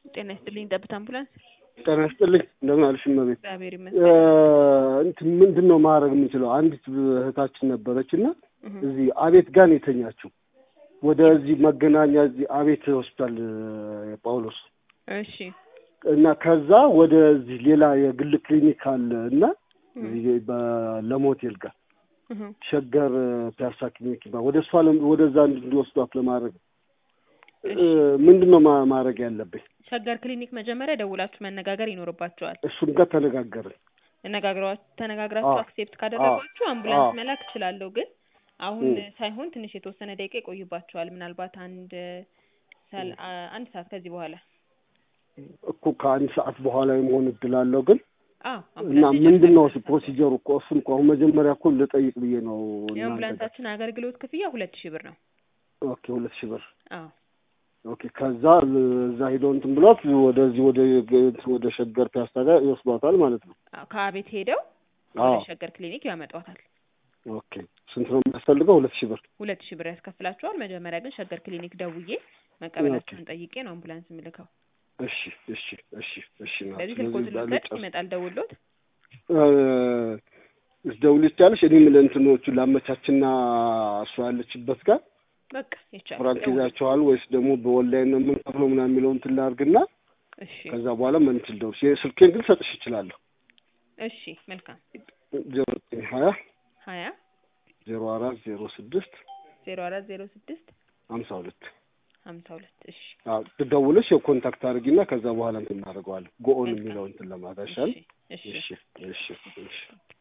ጤና ይስጥልኝ ጠብታ አምቡላንስ። ጤና ይስጥልኝ እንደምን አልሽ እመቤት? እግዚአብሔር ይመስገን። እንትን ምንድን ነው ማድረግ የምንችለው? አንዲት እህታችን ነበረች እና እህ፣ እዚህ አቤት ጋር ነው የተኛችው። ወደዚህ መገናኛ እዚህ አቤት ሆስፒታል ጳውሎስ እሺ እና ከዛ ወደዚህ ሌላ የግል ክሊኒክ አለ እና እዚህ በለሞቴል ጋር እህ፣ ሸገር ፒያሳ ክሊኒክ ይባላል። ወደ እሷ ለም- ወደዛ እንዲወስዷት ለማድረግ እሺ። ምንድን ነው ማ- ማድረግ ያለብኝ? ሸገር ክሊኒክ መጀመሪያ ደውላችሁ መነጋገር ይኖርባቸዋል። እሱም ጋር ተነጋገርን። ተነጋግረዋ ተነጋግራችሁ አዎ። አክሴፕት ካደረጓችሁ አምቡላንስ አዎ። መላክ እችላለሁ። ግን አሁን እ። ሳይሆን ትንሽ የተወሰነ ደቂቃ ይቆይባቸዋል። ምናልባት አንድ ሰል- አ- አንድ ሰዓት ከዚህ በኋላ እኮ ከአንድ ሰዓት በኋላ የመሆን እድል አለው ግን አዎ እና አምቡላንስ ምንድን ነው ይጀምራል። ፕሮሲጀሩ እኮ እሱን እኮ አሁን መጀመሪያ እኮ ልጠይቅ ብዬ ነው እናንተ ጋር። የአምቡላንሳችን አገልግሎት ክፍያ ሁለት ሺህ ብር ነው። ኦኬ ሁለት ሺህ ብር አዎ ኦኬ ከዛ እዛ ሄደው እንትን ብሏት ወደዚህ ወደ ወደ ሸገር ፒያሳ ጋር ይወስዷታል ማለት ነው። አዎ ከአቤት ሄደው አዎ ወደ ሸገር ክሊኒክ ያመጧታል። ኦኬ ስንት ነው የሚያስፈልገው? ሁለት ሺህ ብር ሁለት ሺህ ብር ያስከፍላቸዋል። መጀመሪያ ግን ሸገር ክሊኒክ ደውዬ መቀበላቸውን ጠይቄ ነው አምቡላንስ የምልከው። እሺ እሺ እሺ እሺ ናት። ስለዚህ ስለዚህ ስልኮትን እዛ ልውሰድ፣ ልጨርስ ይመጣል ደውሎት። ደውልሽ ያለሽ እኔም ለእንትኖቹ ላመቻችና እሷ ያለችበት ጋር በቃ ይቻላል። ፍራንክ ደውል። ይዛቸዋል ወይስ ደግሞ በኦንላይን ነው የምንከፍለው ምናምን የሚለውን እንትን ላድርግና እሺ ከዛ በኋላ መንትል ደውልሽ ስልኬን ግን ሰጥሽ ይችላለሁ እሺ መልካም። ዜሮ ዘጠኝ ሀያ ሀያ ዜሮ አራት ዜሮ ስድስት ዜሮ አራት ዜሮ ስድስት ሀምሳ ሁለት ሀምሳ ሁለት እሺ ትደውልሽ የኮንታክት አድርጊና ከዛ በኋላ እንትን እናደርገዋለን ጎኦን መልካም። የሚለው እንትን ለማድረግ አይሻልም? እሺ እሺ እሺ እሺ እሺ